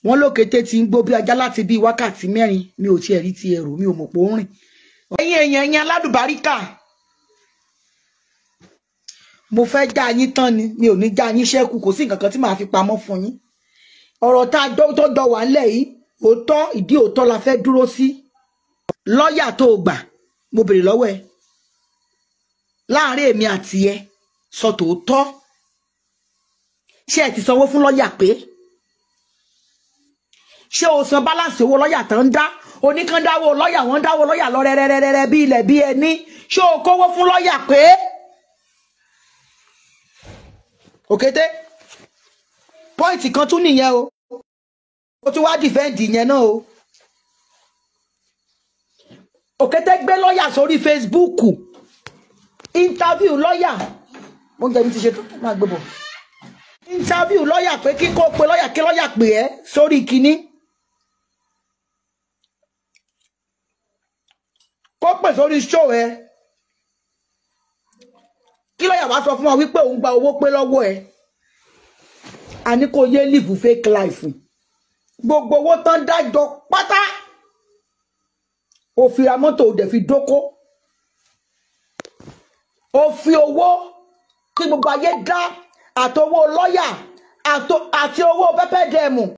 wọ́n lókété ti ń gbó bí ajá láti bí wákàtí mẹ́rin mi ò tiẹ̀ rí ti ẹ̀rù mi ò mọ̀ pé ó ń rìn ẹ̀yin èèyàn ẹ̀yin aládùbáríkà mo fẹ́ já yín tán ni mi ò ní já yín ṣẹ́kù kò sí nǹkan kan tí màá fi pamọ́ fún yín ọ̀rọ̀ tá a jọ tó jọ wà ńlẹ̀ yìí òótọ́ ìdí òótọ́ la fẹ́ dúró sí lọ́ọ̀yà tó o gbà mo béèrè lọ́wọ́ ẹ láàárín èmi àti ẹ sọ tòótọ́ ṣé ẹ ti sanwó fún lọ́ọ̀yà pé ṣé o san báláǹsì owó lọ́ọ̀yà tó ń dá oníkan dáwó lọ́ọ̀yà wọ́n dáwó lọ́ọ̀yà lọ rẹ́rẹ́rẹ́rẹ́ bí ilẹ̀ bí ẹni ṣé o kówó fún lọ́ọ̀yà pé òkété pọ́ìntì kan tún nìyẹn o ó tún wá dìfẹ́ǹdì yẹn náà o òkété gbé lọ́ọ̀yà sórí fesibúùkù interview lọ́ọ̀yà mo ń jẹ́ mi ti ṣe tó máa gbé bọ̀ interview lọ́ọ̀yà pé kí kó pe lọ́ọ̀yà kí lọ́ọ̀yà pè ẹ́ sórí kinní kó pè sórí show ẹ kí lọ́ọ̀yà wá sọ fún wa wípé òun gba owó pé lọ́wọ́ ẹ a ní kó yé live fake life gbogbo owó tán dájọ pátá ó fi ra mọ́tò ó dẹ̀ fi dóko ó fi owó kí gbogbo ayé dá àtowó lọ́ọ̀yà àti owó pẹ́pẹ́ dẹ̀mù